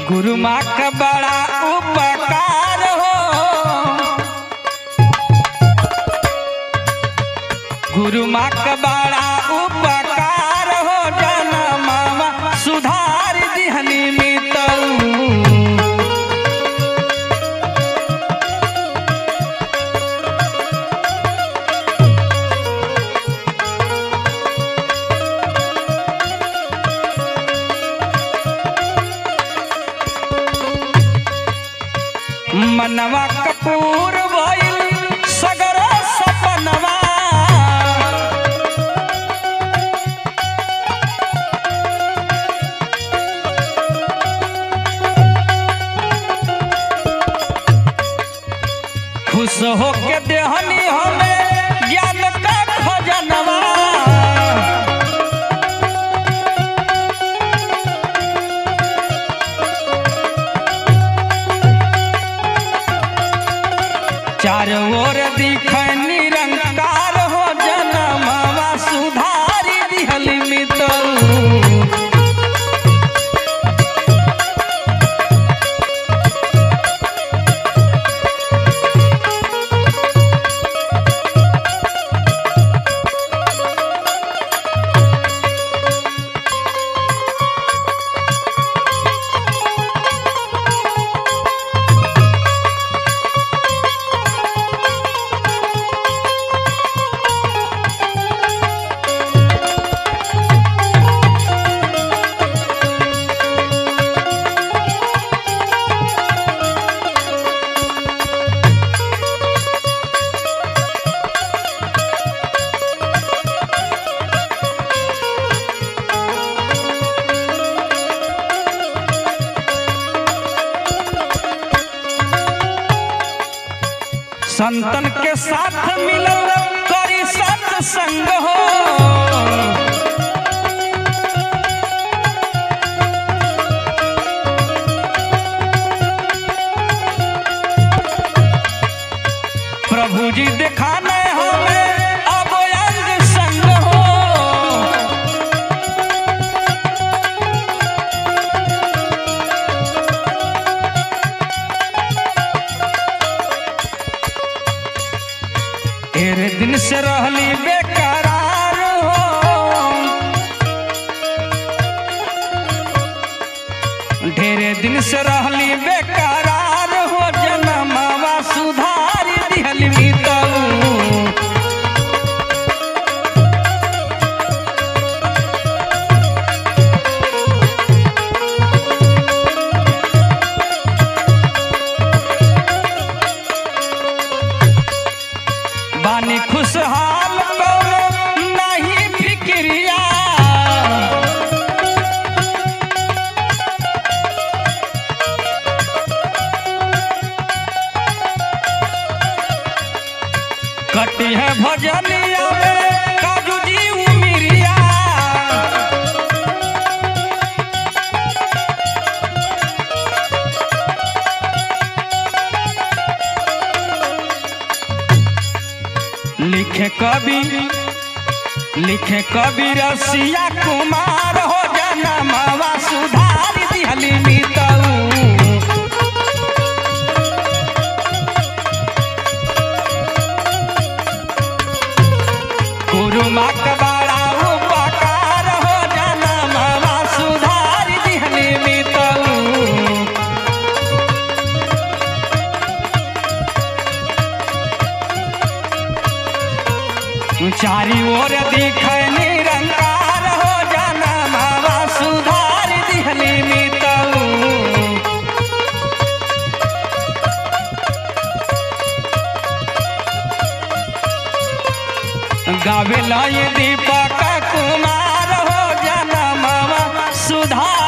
गुरु माँ का बड़ा उपकार हो गुरु माँ का बड़ा उपकार हो जनमावा सुधार दिहनी मितऊ मनवा कपूर भइल सगर सपनवा खुश होके देहनी हमें ज्ञान का खजनवा चारों ओर दिखे निरंकार हो जनमवा सुधारी दिहल मितऊ संतन के साथ मिलल करी सत्संग हो प्रभु जी दिखाने हमें अब अंग संग हो ढेर दिन से रहली बेकरार हो ढेरे दिन से रहली बेकरार हो जनमवा सुधार दिहल मितऊ बानी खुशहाल कौनो नहीं फिक्रिया कटी है भजनिया में काजू जी उमिरिया लिखे कवि लिखे कवि रसिया कुमार हो जनमवा सुधार दिहली मितऊ गुरु माँ का बड़ा उपकार हो जनमवा सुधार दिहली मितऊ चारी ओर दिखे निरंकार हो जनमवा सुधार दिहली मितऊ गावे लय दीपक कुमार हो जनमवा सुधार